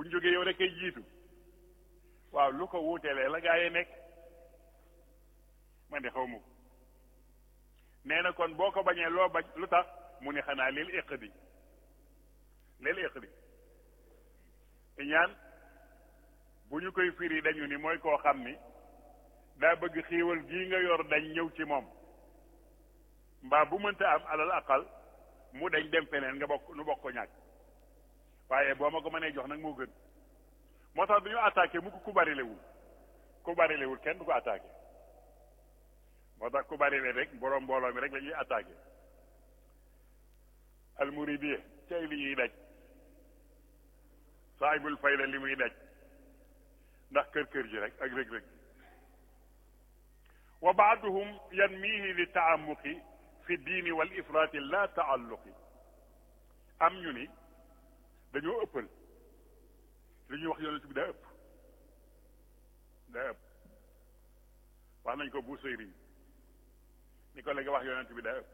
buñ jógee yow rek ay jiitu waaw lu ko wuutelee la gaa yi nekk man de xaw ma ko nee na kon boo ko bañee loo bañ lu tax mu ne xanaa lil iqdi lil iqdi ñaan bu ñu koy firi dañu ni mooy koo xam ni daa bëgg xiiwal gii nga yor dañ ñëw ci moom mbaa bu mënta am alal aqal mu dañ dem feneen nga bokk nu bokk ko ñàkk waaye boo ma ko mënee jox nag moo gën moo tax du ñu attaqué mu ko ku bari lewul ku bari lewul kenn du ko attaqué moo tax ku bari le rek borom mbooloo mi rek la ñuy attaqué almuridiye cay li ñuy daj saahibul fayda li muy daj ndax kër kër ji rek ak rëg-rëg wa baaduhum yanmihi li taamuqi fi diini wal ifraati la taalluqi am ñu ni dañoo ëppal li ñuy wax yonent bi daa ëpp daa ëpp wax nañ ko bu sëyriñ ni ko léegi wax yonent bi daa ëpp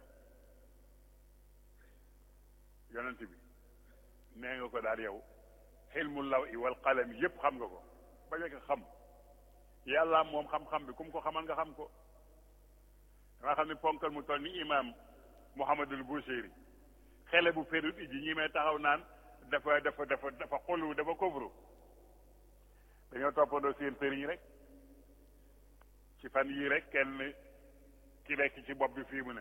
yonent bi nee nga ko daal yow xilmu law i wal qalam yépp xam nga ko ba nekk xam yàlla moom xam-xam bi kum ko xamal nga xam ko danga xam ne ponkal mu toll ni imam Muhammadul Busiri xele bu ferut iji ñi may taxaw naan dafa dafa dafa dafa xolu dafa kofru dañoo toppandoo seen sëriñ rek ci fan yii rek kenn ki nekk ci bopp bi fii mu ne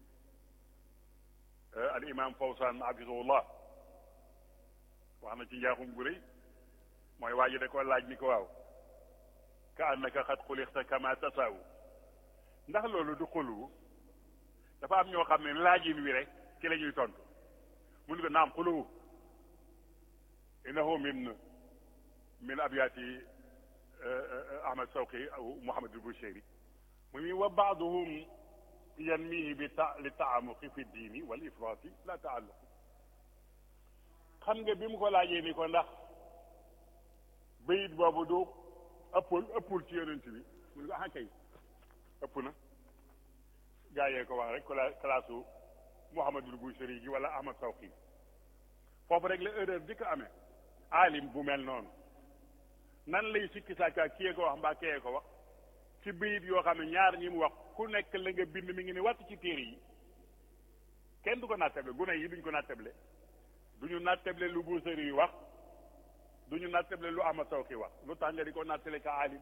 al imam Fawzan hafizahullah wax na ci njaaxum gu rëy mooy waa ji da ko laaj ni ko waaw ka annaka xat xulixta kama tasaawu ndax loolu du xuluwu dafa am ñoo xam ne laajin wi rek ci la ñuy tontu mun ko naam xuluwu innahu min min abyaati ahmad sawqi aw muhammad al-bushayri mu ni wa baaduhum yanmihi bi ta li taamuqi fi diini wal ifraati la taalluqi xam nga bi mu ko laajee ni ko ndax bayit boobu du ëppul ëppul ci yonent bi mu ne ko ah kay ëpp na gaa yee ko wax rek classe u Muhammadul Bushari gi wala Ahmad Sawqi foofu rek la erreur di ko amee aalim bu mel noonu nan lay sikki sàkka kiyee ko wax mbaa kiyee ko wax ci bayit yoo xam ne ñaar ñi mu wax ku nekk la nga bind mi ngi ni wàtt ci téere yi kenn du ko nattable gune yi duñ ko nattable duñu nattable lu Bushari yi wax duñu nattable lu Ahmad Sawqi wax lu tax nga di ko nattale ka aalim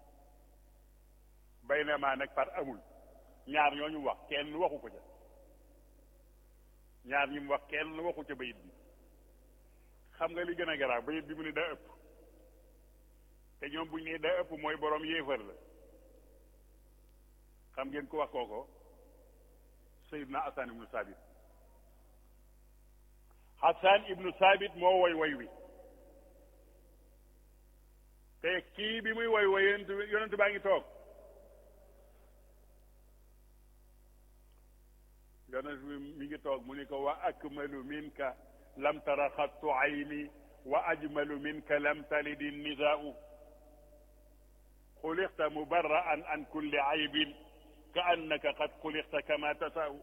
bay na maa nag par amul ñaar ñooñu wax kenn waxu ko ca ñaar ñi mu wax kenn waxu ca bayit bi xam nga li gën a garaaw bayit bi mu ne daa ëpp te ñoom buñ ne daa ëpp mooy borom yéefar la xam ngeen ko wax kooko Seydina Hassan ibnu Sabit Hassan ibnu Sabit moo woy woy wi te kii bi muy woy woy yonent yonent baa ngi toog yonent bi mi ngi toog mu ni ko wa akmalu minka lam tara xattu ayni wa ajmalu minka lam talidi nisaau xulixta mubarraan an kulli aybin ka annaka qad xulixta kama tasaau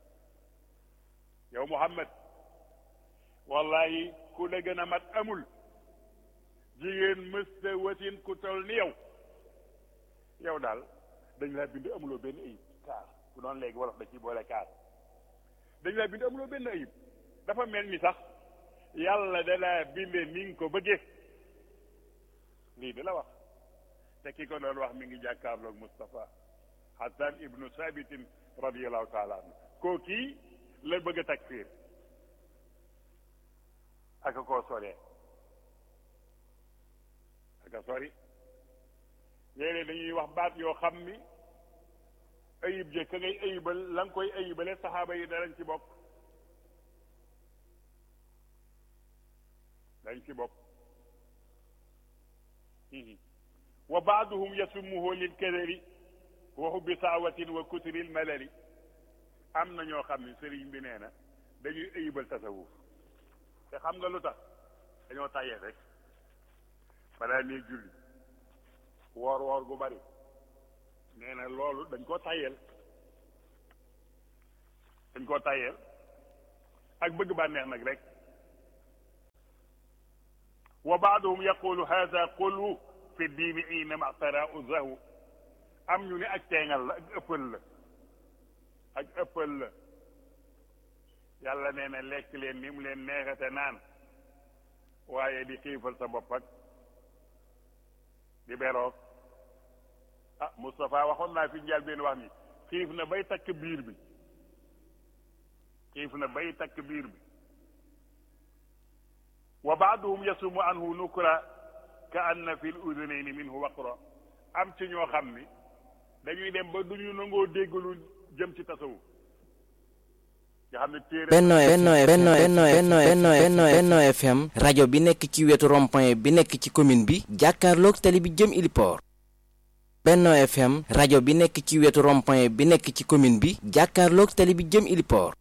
yow Muhammad wallahi ku la gën a mat amul jigéen mësta wasin ku tol ni yow yow daal dañ laa bind amuloo benn ayib kaar bu doon léegi wolof da ci boole kaar dañ laa bind amuloo benn ayib dafa mel ni sax yàlla da laa binde ni nga ko bëggee lii da la wax te ki ko doon wax mi ngi jàkkaarloog Moustapha Hassan ibnu Sabitin radiallahu taala anhu koo kii la bëgg a takfiir aka koo soree aka sori léeg-léeg dañuy wax baat yoo xam ni ayib jëkk ngay ayibal la nga koy ayibale saxaaba yi darañ ci bokk dañ ci bokk wa baaduhum yasumuhu lil kadari wa hubbi saawatin wa kutril malali am na ñoo xam ne sëriñ bi nee na dañuy ayibal tasawuf te xam nga lu tax dañoo tàyyee rek balaa nee julli woor woor gu bari nee na loolu dañ koo tàyyeel dañ koo tàyyeel ak bëgg bànneex nag rek wa baaduhum yaqulu hada qulwu fi diini inama taraau zahu am ñu ne ak teengal la ak ëppal la ak ëppal la yàlla nee na lekk leen ni mu leen neexate naan waaye di xiifal sa bopp ak di beroog ah Moustapha waxoon naa fi njaal benn wax ni xiif na bay takk biir bi xiif na bay takk biir bi wa baaduhum yasumu anhu nukra ka anna fi l udunayni minhu waqra am ci ñoo xam ni dañuy dem ba duñu nangoo dégg lu jëm ci tasawuf nga xam ne téere Benno Benno Benno Benno Benno Benno Benno Benno FM rajo bi nekk ci wetu rond-point bi nekk ci commune bi jàkkaarloog tali bi jëm Iliport Benno FM rajo bi nekk ci wetu rond-point bi nekk ci commune bi jàkkaarloog tali bi jëm Iliport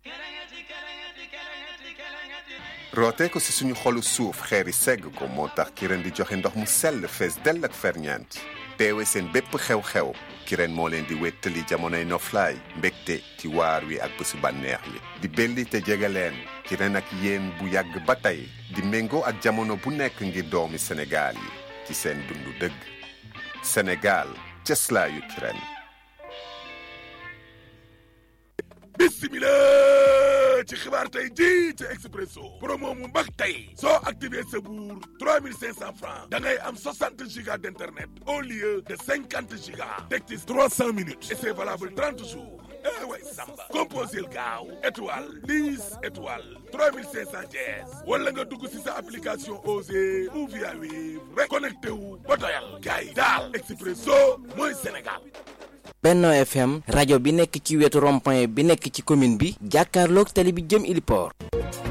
rootee ko ci suñu xolu suuf xeeri segg ko moo tax kireen di joxe ndox mu sell fees dell ak ferñeent teewe seen bépp xew-xew kireen moo leen di wéttali jamonoy noflaay mbégte ci waar wi ak bésu bànneex yi di belli te jege leen kireen ak yéen bu yàgg ba tey di méngoo ak jamono bu nekk ngir doomi Sénégal yi ci seen dundu dëgg Sénégal cëslaayu kireen bismillah ci xibaar tey ji ci expresso promo mu mag tey soo activé sa buur 3500 francs da ngay am 60 gigas d'internet au lieu de 50 gigas teg ci 300 minutes et c'est valable 30 jours eh way samba composé gaaw étoile 10 étoile 3500 jees wala nga dugg si sa application Osée ou via Wave rek connecté wu ba doyal gars yi daal expresso mooy Sénégal Benno FM rajo bi nekk ci wetu rond-point bi nekk ci commune bi jàkkaarloog tali bi jëm Iliport